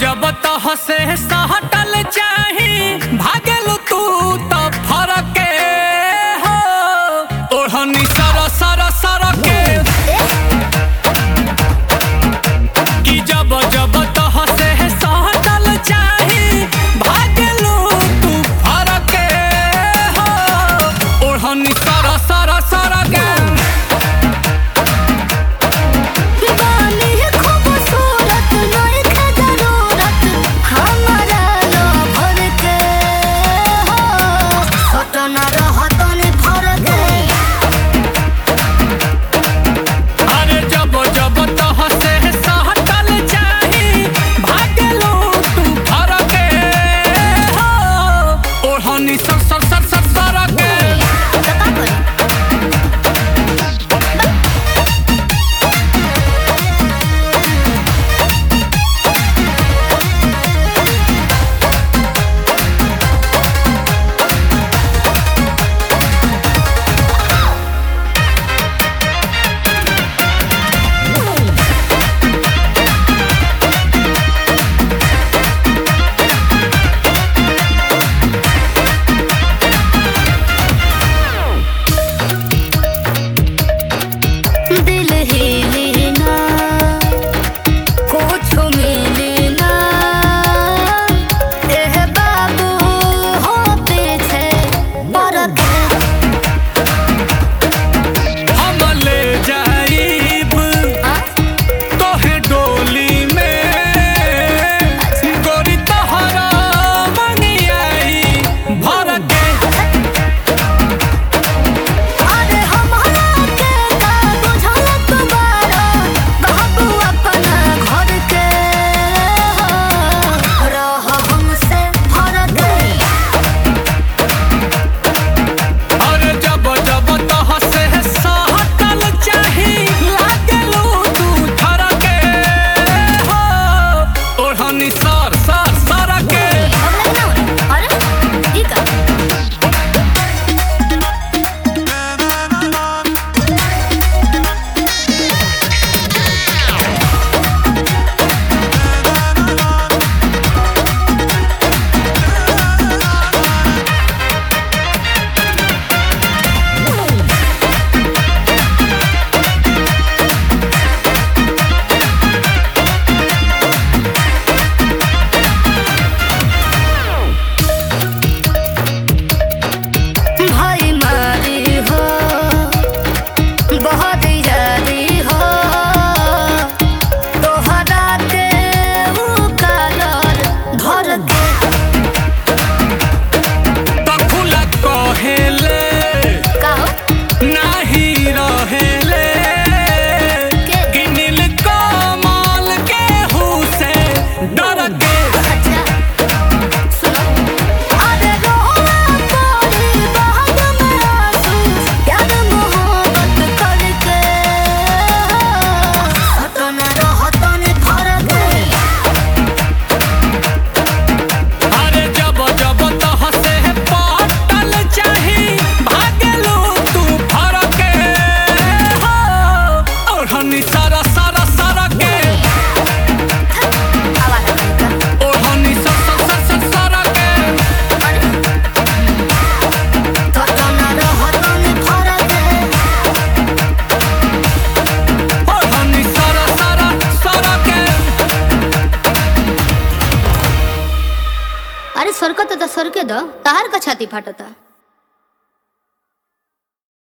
जब तह से सहटल चाही भागेलू तू तो फरक हो ओढ़नी सर सर सर के कि जब जब तह से सहटल चाही भागेलू तू फरक हो ओढ़नी सर सर सर के बानी खूबसूरत नइखे जरूरत हमरा लभर के हो सटन रहतन भर के अरे जब जब तह से सहटल चाही भागलो तू फरके हो ओढ़नी सर सर सर सर सरके त का करी दिल हिले ना कुछ मिले ना एह बाबू हो पीछे बरक हम ले जाइब तोहे डोली में गोरी तहरा मंगियाई भरके अरे हमरा के का बुझल तुम्हारा बाबू अपना घर के हो रह हमसे फरक अरे जब जब तह से सहटल चाही लागलू तू थरके हो ओढ़नी सर सर सरके हमरा ना अरे ई का भाई मारी हो बहुत यारी हो तोहरा के ऊ कालर धर के तखुला कहेले कहो नाही रहेले के? कि नील कमल के हुसे डर के अच्छा सुनो अरे रोना पड़ी बाद में आंसू प्यार मोहब्बत करके हटन रहतन फरक अरे जब जब तह से पटल चाही भागलू तू फरके हो ओढ़नी सारा सारा सारा के आवाज का ओढ़नी सर सर सर सर सारा के हटन रहतन फरक ओढ़नी सारा सारा सारा के अरे सरकत त सरके द तहार का छाती फाटता